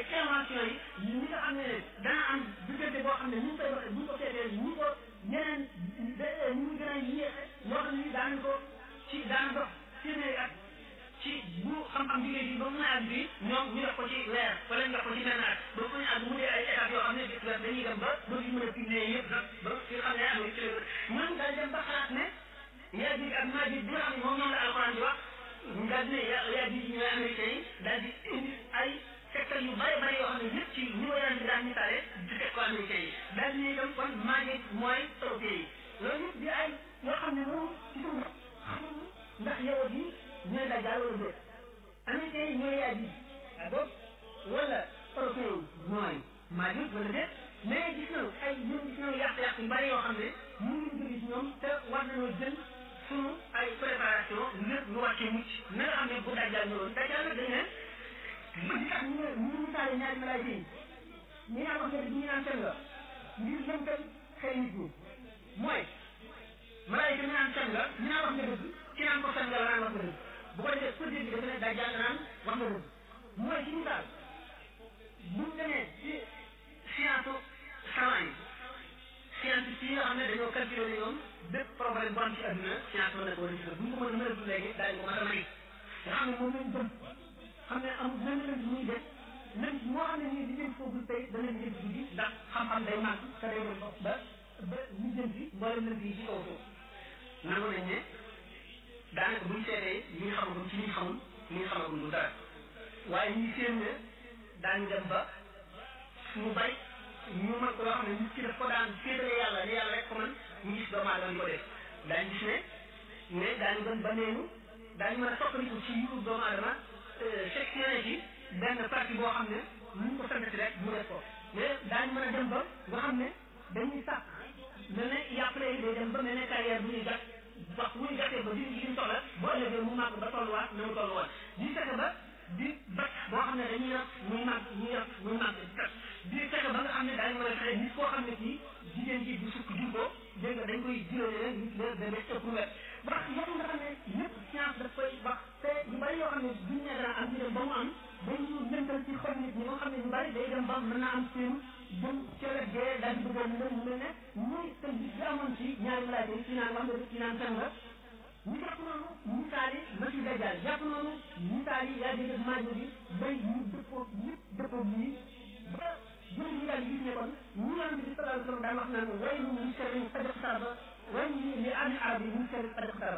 seetee invention yi ñi nga xam ne dana am diggante boo xam ne ñu ngi koy waxee bu ñu ko seetee ñu ko ñeneen ñu ngi gën a yéexe loo xam ne ni daan ko ci daan dox téeméeri at ci bu xam-xam jógee fii ba mu àgg fii ñoom ñu def ko ci weer wala ñu def ko ci benn at ba mu àgg mu dee ay étapes yoo xam ne gis nga dañuy dem ba ba fi mën a publier yëpp nag ba fi nga xam ne am ci ñoom daal dem ba xalaat ne yaa ji ak maa ji bi nga xam ne moom ñoom la alxuraan di wax daal di ne yaa ji ñooy américains yi daal di indi ay secteur yu bëri bëri yoo xam ne yëpp ci niveau yaram bi daan misaale di teg ko américains yi daal di ne itam kon maa ji mooy européens yi loolu yëpp di ay yoo xam ne moom ci suñu ndax yow yi ñooy dajal wala déet américains yi ñooy yaa ji donc wala européens yi ñooy maa ji wala déet mais gis nañu ay ñun gis nañu yàq-yàq yu bëri yoo xam ne ñu ngi jóge ci ñoom te war nañoo jël suñu ay préparation ngir ñu wàccee mucc na nga xam ne bu dajal ñëwoon dajal nag dañ ne li tax ñu ñu misaale ñaari malaayka yi ñi naan wax nga ñu naan seen la ngir lënkal xel nit ñi mooy malaayka ñu naan seen la ñu naan wax nga dëgg ci naan ko seen la naan wax nga dëgg bu ko defee pour dire bi dafa ne dajal naan wax nga dëgg mooy ci misaal bu ñu demee ci science savant yi scientifique yi nga xam ne dañoo calculé ne ñoom bépp problème bu am ci adduna science mën na ko war a gis bu ñu ko mën a mën a dund léegi daañu ko mathématique nga xam ne moom lañ jëm xam ne amul benn lënd muy def lënd moo xam ne nii di jëm foofu tey dana jëm guddi ndax xam-xam day màgg te day dem ba ba ñu jëm fi mboolem lënd yi ci kaw foofu nangu nañ ne daanaka buñ seetee li ñu xamagum ci li ñu xamul li ñu xamagum du dara waaye ñi seen ne daañu dem ba suñu bay ñu mën ko loo xam ne nit ki daf ko daan féetale yàlla ne yàlla rek ko man ñu gis doomu aadama di ko def daañu gis ne ne daañu gën ba neenu daañu mën a soppandiku ci yu doomu aadama sectionné ci benn partie boo xam ne lu ñu ko santati rek mu def ko mais daañu mën a dem ba nga xam ne dañuy sàkk mel ne yàppale yi day dem ba mel ne carrière bu ñuy gat wax bu ñu gatee ba di li ñu soxla boo ëllëgee mu màgg ba tolluwaat na mu tollu woon di fexe ba di bat boo xam ne dañuy yor muy màgg muy yor muy màgg di fexe ba nga xam ne daañu mën a fexe nit koo xam ne kii jigéen ji bu sukk jur ko dégg nga dañ koy juróole rek nit la da def ëpp wet wax yooyu nga xam ne yëpp science daf koy wax te yu bari yoo xam ne duñ ne dana am ñu dem ba mu am dañu lëntal ci xol nit ñi nga xam ne ñu bari day dem ba mën naa am seen jëm ca wet gee daal di bëggoon mën mu mel ne muy tënk bi amoon ci ñaari malaaka yi ci naan wax nga ci naan fen nga ñu jàpp noonu misaal yi ma ci dajal jàpp noonu misaal yi yaa dégg maajo bi bay ñu dëppoo ñëpp dëppoo bii ba jël ñu daal gis ne kon ñu yonent bi sallallahu alayhi wa sallam daan wax naan way ñu sharri qad iqtaraba way ñu li ahli arab yi ñu sharri qad iqtaraba